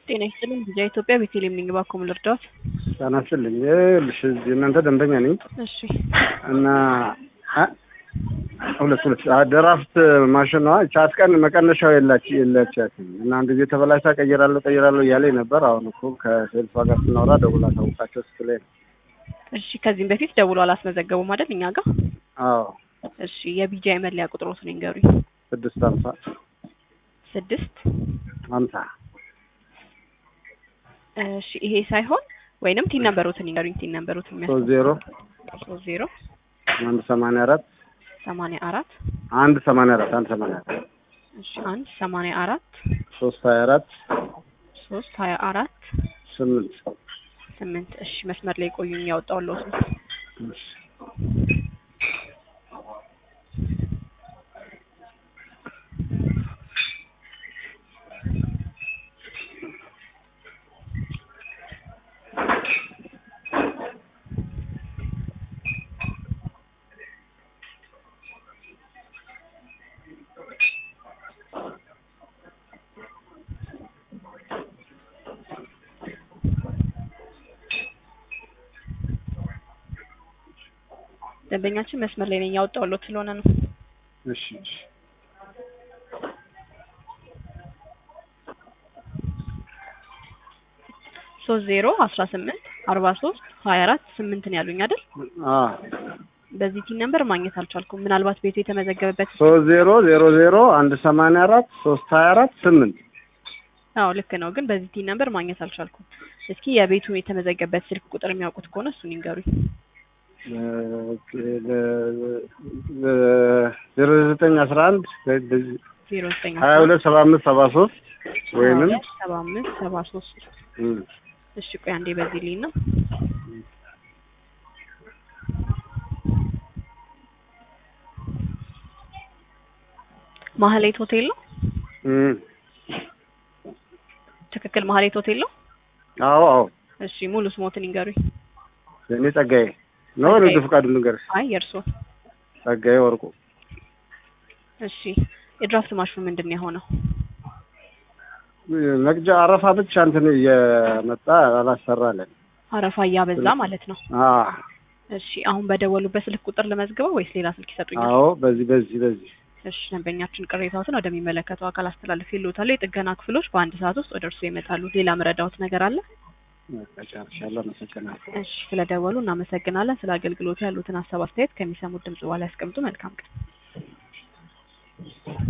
ጤና ይስጥልኝ ቪዛ ኢትዮጵያ ቤተልሔም ነኝ። እባክዎ ምን ልርዳዎት? ጤና ይስጥልኝ። ይኸውልሽ እዚህ እናንተ ደንበኛ ነኝ እሺ እና አ- ሁለት ሁለት አ- ድራፍት ማሽኗ ቻት ቀን መቀነሻው የላች የለቻትም እና አንድ ጊዜ ተበላሽታ ቀይራለሁ ቀይራለሁ እያለኝ ነበር። አሁን እኮ ከሴልሷ ጋር ስናወራ ደውላ ታውቃቸው ስትለኝ ነው። እሺ ከዚህም በፊት ደውሎ አላስመዘገቡም አይደል እኛ ጋር? አዎ እሺ የቢጂአይ መለያ ቁጥሮትን ይንገሩኝ። ስድስት ሀምሳ ስድስት ሀምሳ እሺ ይሄ ሳይሆን ወይንም ቲን ነምበሮትን ይንገሩኝ። ቲን ነምበሮትን የሚያስ ሶስት ዜሮ ሶስት ዜሮ አንድ ሰማንያ አራት ሰማንያ አራት አንድ ሰማንያ አራት አንድ ሰማንያ አራት እሺ አንድ ሰማንያ አራት ሶስት ሀያ አራት ሶስት ሀያ አራት ስምንት ስምንት እሺ መስመር ላይ ቆዩኝ ያወጣሁልዎት ነው። እሺ። ደንበኛችን መስመር ላይ ነኝ ያወጣሁልዎት ስለሆነ ነው። እሺ እሺ ሶስት ዜሮ አስራ ስምንት አርባ ሶስት ሀያ አራት ስምንት ነው ያሉኝ አይደል? አዎ በዚህ ቲን ነምበር ማግኘት አልቻልኩም። ምናልባት ቤቱ የተመዘገበበት ሶስት ዜሮ ዜሮ ዜሮ አንድ ሰማንያ አራት ሶስት ሀያ አራት ስምንት አዎ ልክ ነው፣ ግን በዚህ ቲን ነምበር ማግኘት አልቻልኩም። እስኪ የቤቱ የተመዘገበት ስልክ ቁጥር የሚያውቁት ከሆነ እሱን ይንገሩኝ። ዜሮ ዘጠኝ አስራ አንድ ዜሮ ዘጠኝ ሀያ ሁለት ሰባ አምስት ሰባ ሶስት ወይንም ሰባ አምስት ሰባ ሶስት እም፣ እሺ ቆይ አንዴ በዚህ ልኝ ነው ማህሌት ሆቴል ነው እም፣ ትክክል ማህሌት ሆቴል ነው አዎ አዎ እሺ ሙሉ ስሞትን ይንገሩኝ የእኔ ጸጋዬ ነው ንግድ ፈቃዱ ንገርሽ አይ የእርስዎ ጸጋዬ ወርቁ እሺ የድራፍት ማሽኑ ምንድን ነው የሆነው መቅጃ አረፋ ብቻ እንትን እየመጣ አላሰራለን አረፋ እያበዛ ማለት ነው አ እሺ አሁን በደወሉበት ስልክ ቁጥር ልመዝግበው ወይስ ሌላ ስልክ ይሰጡኛል አዎ በዚህ በዚህ በዚህ እሺ ደንበኛችን ቅሬታዎትን ወደሚመለከተው አካል አስተላልፍ ይልዎታል የጥገና ክፍሎች በአንድ ሰዓት ውስጥ ወደ እርስዎ ይመጣሉ ሌላ ምረዳዎት ነገር አለ ጨርሻለሁ አመሰግናለሁ እሺ ስለደወሉ እናመሰግናለን ስለ አገልግሎቱ ያሉትን ሀሳብ አስተያየት ከሚሰሙት ድምጽ በኋላ ያስቀምጡ መልካም ቀን